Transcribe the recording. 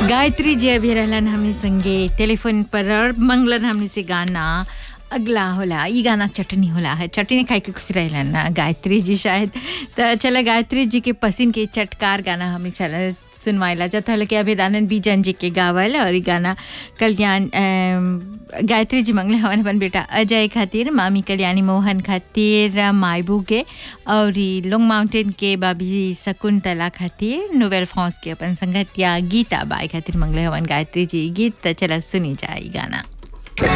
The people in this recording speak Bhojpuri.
गायत्री जी अभी रहलन हमनी संगे टेलीफोन पर और मंगलन हमनी से गाना अगला होला ई गाना चटनी होला है चटनी खाए के खुश रहलन ना गायत्री जी शायद तो चला गायत्री जी के पसीन के चटकार गाना हमें चला सुनवाइला जत हल के अभिदानंद बीजन जी के गावल और ई गाना कल्याण अम, गायत्री जी मंगले हवन अपन बेटा अजय खातिर मामी कल्याणी मोहन खातिर मायबू के और ई लॉन्ग माउंटेन के बाबी शकुंतला खातिर नोवेल फ्रांस के अपन संगतिया गीता बाई खातिर मंगले हवन गायत्री जी गीत त चला सुनी जाए ई गाना